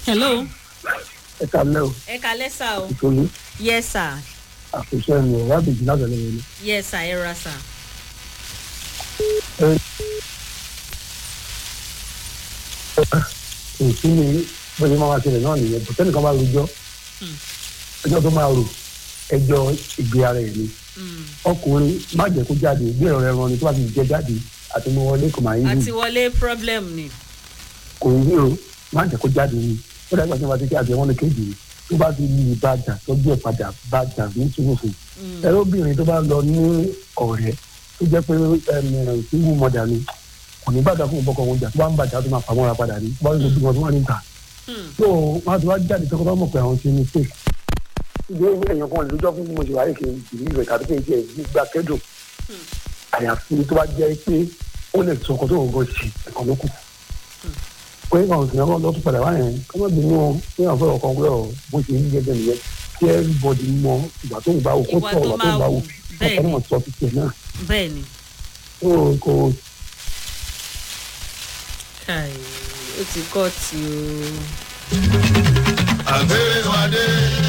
hello. ẹ kalẹ́ o ẹ kalẹ́ sá o. ìtòlú yes sir àkóso ẹnu ọ̀rọ̀ àbèjì láti ẹlẹ́wọ̀n ni. yes sir ẹ ra sá. kò sí ní bóyá máa wá ṣẹlẹ̀ náà nìyẹn bó tẹ́nìkan bá rojọ́ ẹjọ́ tó máa rò ẹjọ́ ìgbé ara ẹ̀ ni ọkùnrin má jẹ́ kó jáde ìgbé ẹ̀rọ ẹran ni tó bá ti jẹ jáde àti mo wọlé kò máa ń àti yí wọlé problem ni. kò ń yí o má jẹ́ kó jáde ni ó dàgbà tí wọ́n bá ti kí àti ẹ̀wọ̀n ní kéjì ni tó bá ti lu ìbàdà tọ́jú ẹ̀ padà bàdà ní túnúfù ẹ̀rọ obìnrin tó bá lọ ní ọ̀rẹ́ tó jẹ́ pé single mother ni kò ní bàdà fún ìbọkọ̀ wọn jà tó bá ń bàjá tó máa fà mọ́ra padà ní wọ́n ń lo bí wọn tó wà níta so wọn ti wá jáde tó kọ́ bá mọ̀ pé àwọn ṣe mistake. ìgbé èèyàn kan lójọ́ fún mo ṣe wáyé kì í jì nílò ìtàdé pé ìjẹ́ gbígbà kẹ́dùn àyàfi tó bá jẹ́ pé ó lè sọ ọkọ̀ tó ń gbọ́ sí ẹ̀kọ́ ló kù. pé àwọn òṣèlú ọkọ̀ lọ́tún padà wáyẹn kọ́ mọ̀ bínú pé àwọn fẹ́ ọkọ̀ wúlọ̀ bó ṣe ń gẹ́gẹ́ nìyẹn kí everybody mọ ìgbà tó ń bá wò kó Ìwà tọ̀ tó ìgbà tó ń máa bá wù, wò bẹ́ẹ̀ ọkọ̀ ni. náà sọ ti tiẹ̀ náà bẹ́ẹ̀ ni so kò Kai, ó ti kọ́ ti o. àgbèrè wádé